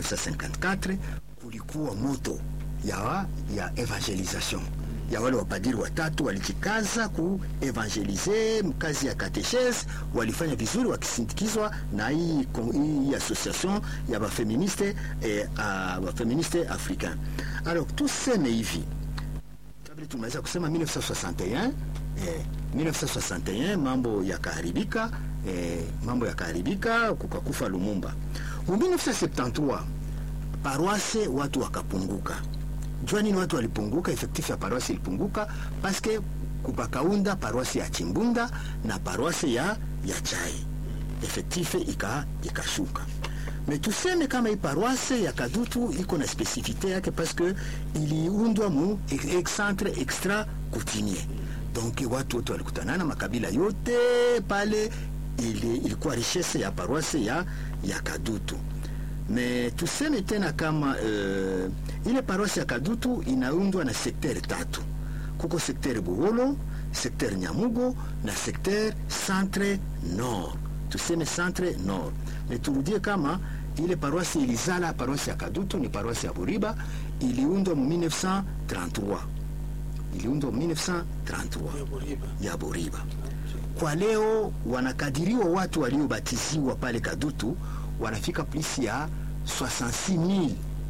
1954 kulikuwa moto ya, ya evangelisation ya wale wapadiri watatu walijikaza kuevangelize kazi ya katechese, walifanya vizuri wakisindikizwa na hii, kon- hii association ya bafeministe eh, uh, bafeministe africain. Alors tuseme hivi kabla tumeweza kusema 1961 eh, 1961 mambo yakaharibika eh, mambo yakaharibika kukakufa Lumumba. Mu 1973 paroisse watu wakapunguka. Jua nini watu walipunguka? Effectif ya paroisse ilipunguka paske kupakaunda paroisse ya Chimbunda na paroisse ya, ya Chai effectif ika ikashuka me tuseme kama hii paroisse ya Kadutu iko na spesifite yake paske iliundwa mu ex- centre extra coutumier donc watu wote walikutanana makabila yote pale ili, ilikuwa richesse ya paroisse ya, ya Kadutu me tuseme tena kama uh, ile paroisse ya Kadutu inaundwa na sekter tatu kuko sekter Buholo sekter Nyamugo na sekter centre nord tuseme centre nord me turudie kama ile paroisse ilizala paroisse ya Kadutu ni paroisse ya Buriba iliundwa mu 1933 iliundwa mu 1933 ya Buriba. ya Buriba. Kwa leo wanakadiriwa watu waliobatiziwa pale Kadutu wanafika plus ya 66000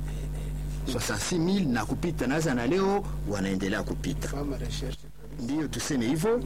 66000 na kupita naza, na leo wanaendelea kupita. Fama recherche kabisa. Ndiyo tuseme hivyo.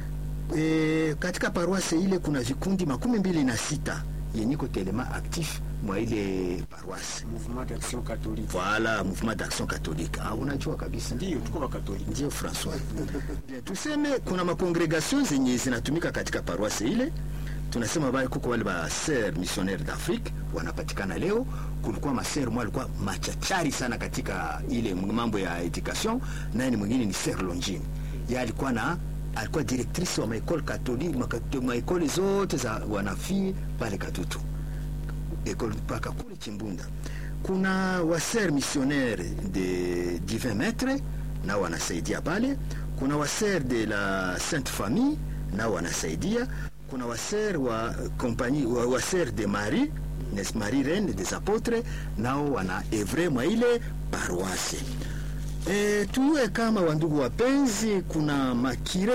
E, katika paroisse ile kuna vikundi makumi mbili na sita yenyiko telema actif mwa ile paroisse. Mouvement d'Action Catholique. Voilà, mouvement d'action catholique. Ah, unajua kabisa Ndio tuko Wakatoliki. ndio Francois. Bien, tuseme kuna makongregation zenye zinatumika katika paroisse ile. Tunasema bali kuko wale ba sœurs missionnaires d'Afrique wanapatikana leo. Kulikuwa maser mwa alikuwa machachari sana katika ile mambo ya education, naye ni mwingine ni Sœur Longine. Yeye alikuwa na alikuwa directrice wa maekole katoliki makato- maekole zote za wanafii pale Katutu ekole mpaka kule Chimbunda. Kuna waser missionnaire de divin maître nao wanasaidia pale. Kuna waser de la Sainte Famille nao wanasaidia. Kuna waser wa compagnie wa, waser de Marie nes Marie Reine des Apotres nao wana evre mwa ile paroisse. E, tuwe kama wandugu wapenzi, kuna makire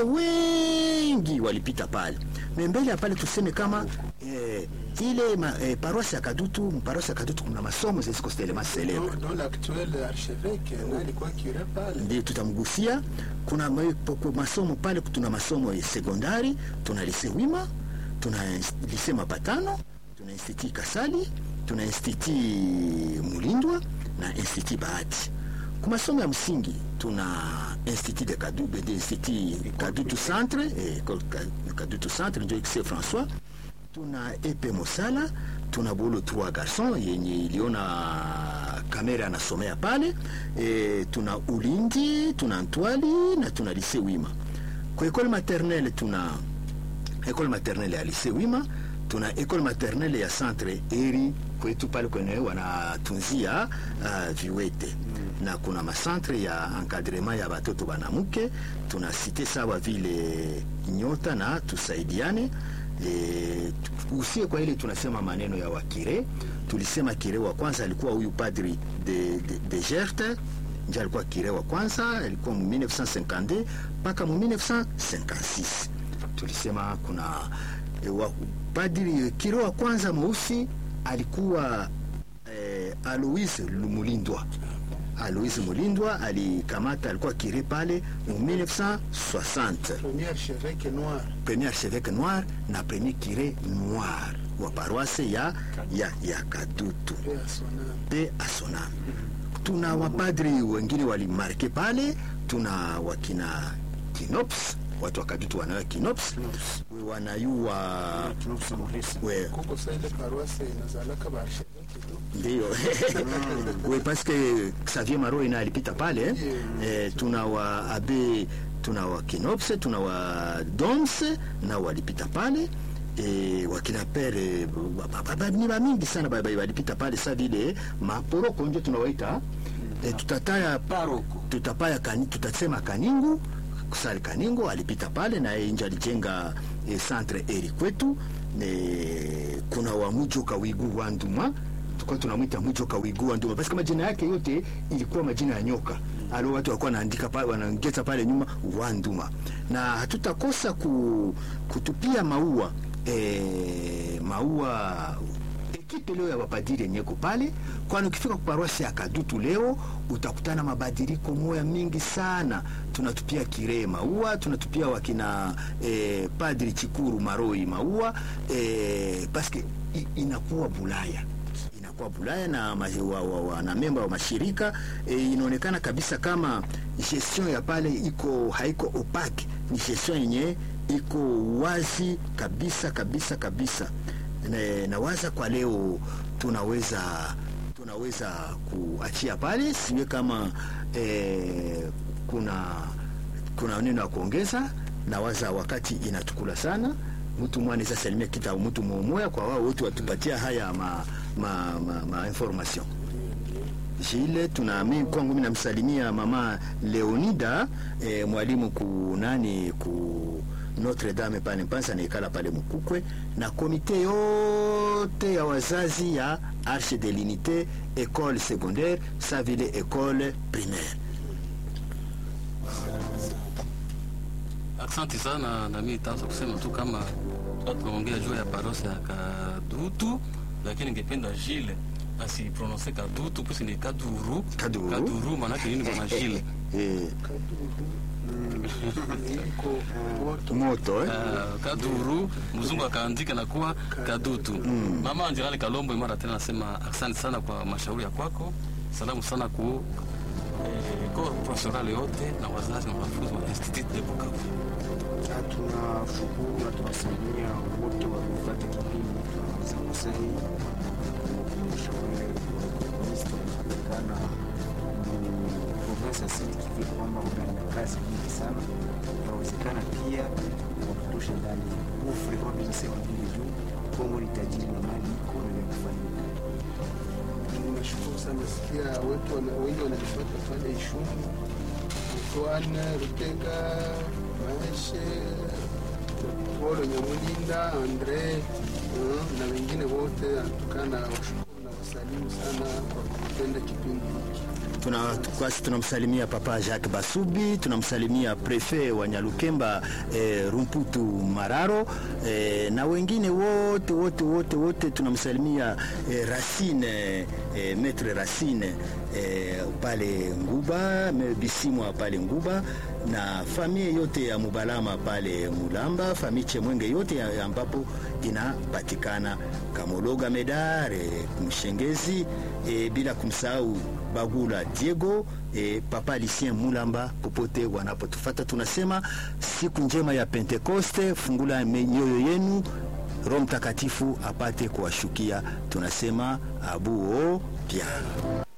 wengi walipita pale Me mbele ya pale, tuseme kama e, ile ma, e, paroisse ya Kadutu, paroisse ya Kadutu kuna masomo zisiko tellement célèbre Dont- dont l'actuel archevêque na alikuwa cure pale. ndio tutamgusia. Kuna ma- po- masomo pale, tuna masomo ya sekondari, tuna lise Wima, tuna ins- lise Mapatano, tuna institut Kasali, tuna institut Mulindwa na institut Bahati. Kwa masomo ya msingi tuna institut de Kadutu, de institut Kadutu Centre, eh, école Ka- Kadutu Centre ndio Lycée François tuna epe Mosala, tuna bolo trois garçons yenye iliona kamera anasomea pale e, tuna Ulindi, tuna Ntwali na tuna lise Wima. Kwa ekole maternelle tuna ekole maternelle ya lise Wima, tuna ekole maternelle ya centre Eri kwetu pale kwenye wanatunzia uh, viwete na kuna macentre ya encadrement ya batoto banamuke, tuna site sawa vile Nyota na tusaidiane e, usie kwa ile tunasema maneno ya wakire. Tulisema kire wa kwanza alikuwa huyu padri de, de, de Gerte nje alikuwa kire wa kwanza, alikuwa mu 1952 mpaka mu 1956. Tulisema kuna e, wa, padri kire wa kwanza mweusi alikuwa eh, Alois Mulindwa. Alois Mulindwa alikamata, alikuwa kire pale mu 1960 Premier archevêque noir. premier archevêque noir na premier curé noir wa paroisse ya, ya, ya Kadutu Paix à son âme. pe asonam. Tuna wapadri wengine walimarke pale, tuna wakina Kinops, watu wa Kadutu wanayo Kinops, we wanayua Tunafsa Moresi. we Kuko sa ile paroisse inazalaka ba archevêque tu. ndio we parce que Xavier Maro ina alipita pale eh, tuna wa abe tuna wa Kinops tuna wa Doms na walipita pale eh, wakina pere ba- ba- ba- ni ba mingi sana ba- ba- walipita pale sa vile maporoko ndio tunawaita eh, tutataya Paroko. tutapaya kani, tutasema Kaningu kusali Kaningo alipita pale na yeye nje alijenga eh, centre eri kwetu eh, kuna wamujoka wigu wanduma tulikuwa tunamwita mwijoka wigua nduma basi kama jina yake yote ilikuwa majina ya nyoka alo watu walikuwa wanaandika pale wanaongeza pale nyuma wanduma na hatutakosa ku, kutupia maua e, maua ekipe leo ya mapadiri yenyeko pale, kwani ukifika kuparosi ya Kadutu leo utakutana mabadiliko moya mingi sana. Tunatupia Kiree maua, tunatupia wakina eh, Padri Chikuru Maroi maua eh, paske i- inakuwa Bulaya inakuwa Bulaya na ma- wa, wa, wa, na memba wa mashirika e, inaonekana kabisa kama gestion ya pale iko haiko opaque, ni gestion yenye iko wazi kabisa kabisa kabisa. Na, nawaza kwa leo tunaweza tunaweza kuachia pale, siwe kama e, kuna kuna neno ya kuongeza. Nawaza wakati inatukula sana mtu mmoja anaweza salimia kita mtu mmoja kwa wao wote watupatia haya ma, ma, ma, ma information Jile tuna mimi kwangu mimi namsalimia mama Leonida eh, mwalimu ku nani ku Notre Dame pale Mpanza naikala pale Mukukwe na komite yote ya wazazi ya Arche de l'Unité école secondaire sa vile école primaire. Asante sana na mimi nitaanza kusema tu kama tulikuwa tunaongea juu ya parosi ya Kadutu, lakini ningependa Jile asiprononse Kadutu pusi ni Kaduru. Kaduru. Kaduru maanake nini bwana Jile? Eh, iko moto moto eh? Uh, Kaduru mzungu akaandika na kuwa Kadutu. Mama Angelale Kalombo mara tena nasema asante sana kwa mashauri ya kwako. Salamu sana ku eh, corps professoral yote na wazazi na wanafunzi wa Institut de Bukavu. Na tunashukuru na tunasalimia wote waliofuata kipindi cha Masai kukumbusha wale ministri wanapatikana provinsi ya Sud Kivu kwamba wana kazi nyingi sana, inawezekana pia wakutosha ndani ufre wamesema vile juu Kongo ni tajiri na mali iko na vya kufanyika. nashukuru sana sikia wetu wana- wengi wanatufuata pale Ishumi, Mtwana, Rutega, Maeshe, Polo Nyamulinda, Andre uh, na wengine wote atukana washukuru na wasalimu sana kwa kupenda kipindi hiki. tuna kwasi tunamsalimia papa Jacques Basubi, tunamsalimia prefet wa Nyalukemba eh, Rumputu Mararo eh, na wengine wote wote wote wote tunamsalimia eh, Racine eh, maître Racine eh, pale Nguba me- Bisimwa pale Nguba na familia yote ya Mubalama pale Mulamba, familia Chemwenge yote ya- ambapo inapatikana Kamologa Medare Mshengezi e, bila kumsahau Bagula Diego e, Papa Lucien Mulamba popote wanapotufata, tunasema siku njema ya Pentekoste. Fungula mioyo yenu, Roho Mtakatifu apate kuwashukia. Tunasema abuo pia